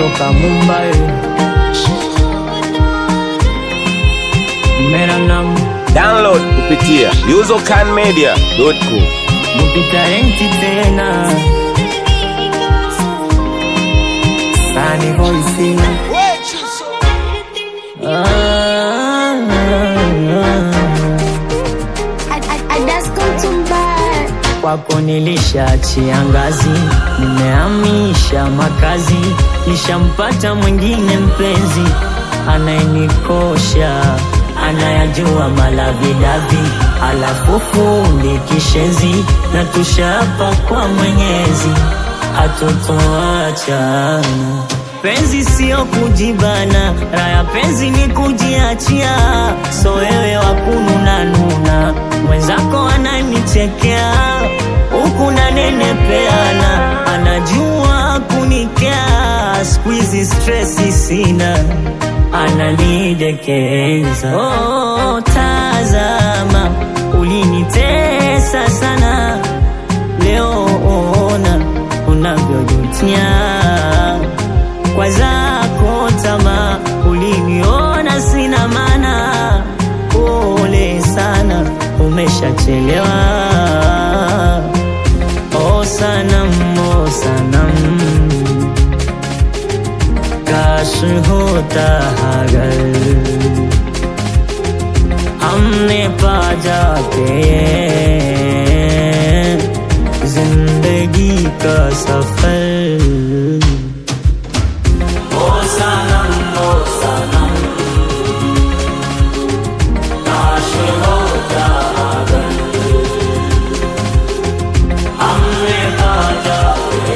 toka Mumbai. Mera naam Download kupitia usercanmedia.com. Mupita enti tena Sunny voice ah, ah, Adaskumtumbar Kwako nilishaachia ngazi, nimehamisha makazi, nishampata mwingine mpenzi anayenikosha, anayajua malavidavi, alafu fundi kishenzi, na tushapa kwa Mwenyezi hatutoachana. Penzi sio kujibana, raya penzi ni kujiachia. So wewe wakununa nuna, mwenzako ananichekea huku nanenepeana, anajua kunikea. Siku hizi stresi sina, ananidekeza. Oh, tazama, ulinitesa sana, leo ona unavyojutia kwa zako tamaa, uliniona sina maana. Pole sana, umeshachelewa. O sanam, o sanam, काश होता अगर हमने पा जाते जिंदगी का सफर ओ सनम ओ सनम काश होता अगर हमने पा जाते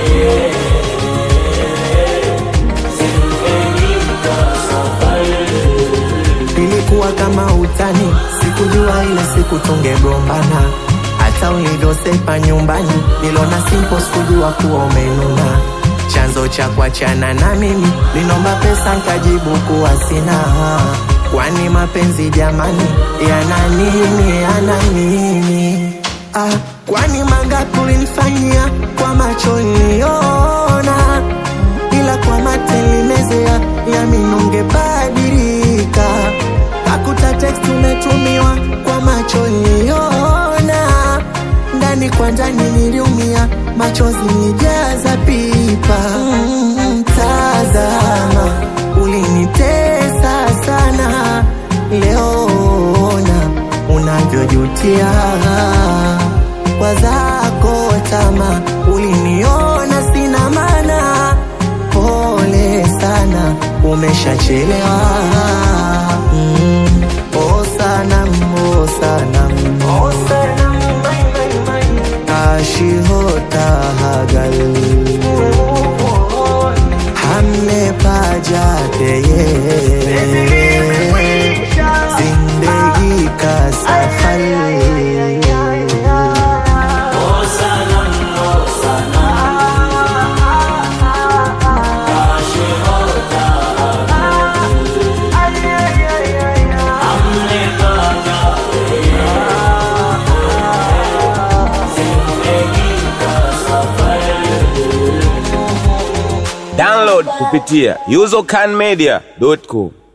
जिंदगी का सफर Ilikuwa kama utani, sikujua ile siku tungegombana. Hata ulivyosepa nyumbani, niliona simple, sikujua kuwa umenuna. Chanzo cha kuachana na mimi, ninomba pesa nkajibu kuwa sina. Kwani mapenzi jamani, yana nini, yana nini? Ah, kwani mangapi ulinifanyia kwa macho niliona ila kwa mate limezea yami ungebadilika. Kakuta text umetumiwa kwa macho niliona, ndani kwa ndani niliumia, machozi nijaza pipa. Mm, tazama, ulinitesa sana, leo ona unavyojutia kwa zako tama, uliniona sina maana pole sana, umeshachelewa. Mm. Oh sanam, oh sanam, oh sanam, Kashi होता अगर हमने पा जाते ये जिंदगी का सफर ओ सनम ओ सनम काश होता हमने पाया जिंदगी का सफर Download kupitia usercanmedia.com.